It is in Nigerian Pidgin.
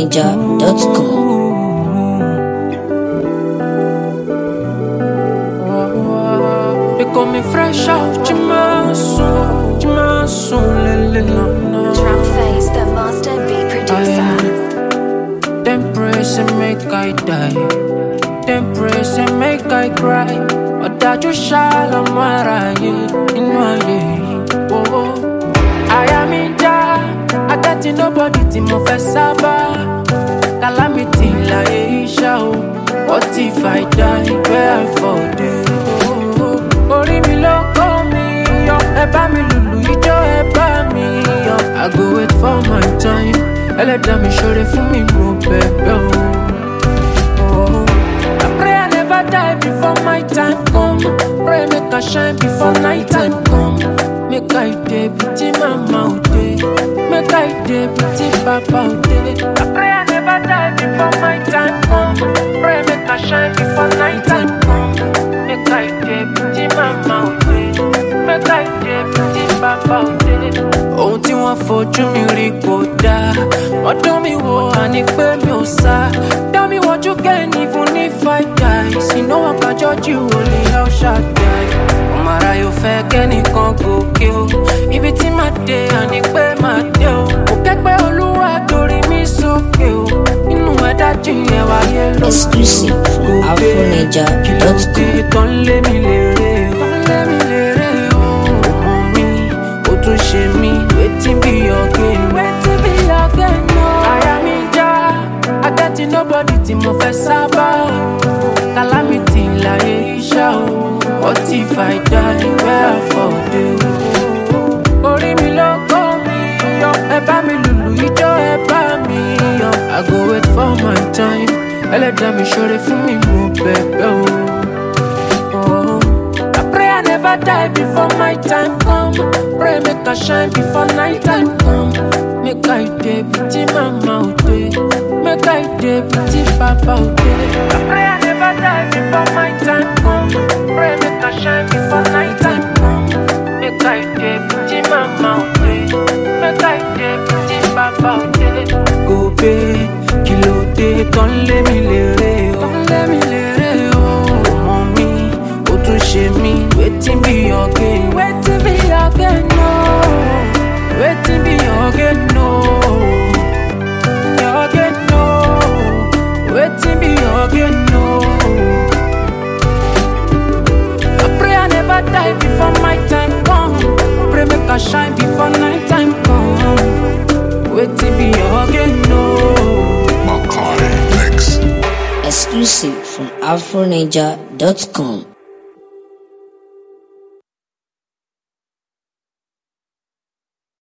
afroninja.com. They call me fresh out, Jimasu, Jimasu, Lele. Drum face, the master beat producer. Them praise and make I die. Them praise and make I cry. Ọ̀dájú ṣàlàmọ́ra yé inú ayé yìí. Owó àyà mi já. Adájí nobody tí mo fẹ́ sábà. Calamity láyé iṣẹ́ o. What if I die where I fall dey? Orí mi ló kó mi yọ. Ẹ bá mi lùlù ijó ẹ bá mi yọ. I go wait for my time. Ẹlẹ́dàá mi ṣoore fún mi mo bẹ̀bẹ̀ o. Oh. I pray I never die before my time come. Pray make I shine before night time come. Make I dey beauty mama o dey. Make I dey beauty papa o dey. I pray I never die before my time come. Pray make I shine before night time come. Make I dey beauty mama o dey. Make I dey beauty papa o dey. Ohun tí wọ́n fojú mi rí kò dáa. Wọ́n dán mi wò àní pé mi ò sá. Dá mi wọ́jú kẹ́ni fún ní five guys. Iná wọn kájọ́ jù ó lè El Shaddai. Ọmọ ara yóò fẹ́ kẹ́nìkan gòkè o. Ibi tí màá dé àní pé màá dé o. Kò kẹ́gbẹ́ olúwa torí mi sókè o. Inú ẹ̀dá jìnyẹn wáyé ló Exclusive from afroninja.com. kí tó ń lé mi lérè o. tó ń lé mi lérè o. ọmọ mi ó tún ṣe mí wetin be your gain. wetin be your gain o. àyà mi já adájí nobody tí mo fẹ́ sábà. calamity láyé iṣẹ́ o. what if I die where I fall dey o. orí mi ló kó mi yọ. ẹ bá mi lùlù ijó ẹ bá mi yọ. I go wait for my time. ẹlẹ́dàá mi ṣoore fún mi mo bẹ̀bẹ̀ o. Oh, I pray I never die before my time come. Pray make I shine before night time come. Make I dey beauty mama o dey. Make I dey beauty papa o dey. I pray I never die before my time come. Pray make I shine before night time come. Make I dey beauty mama o dey. Make I dey beauty papa o dey. Gobe kí ló dé tán lé mi lérè o. Tán lé mi lérè o. Ọmọ mi ó tún ṣe mí wetin be your gain. Wetin be your gain no. Wetin be your gain no. Your gain no. Wetin be your gain no. I pray I never die before my time come. Pray make I shine before night time come. Wetin be your gain no. Macaulay Mix. Exclusive from afroninja.com.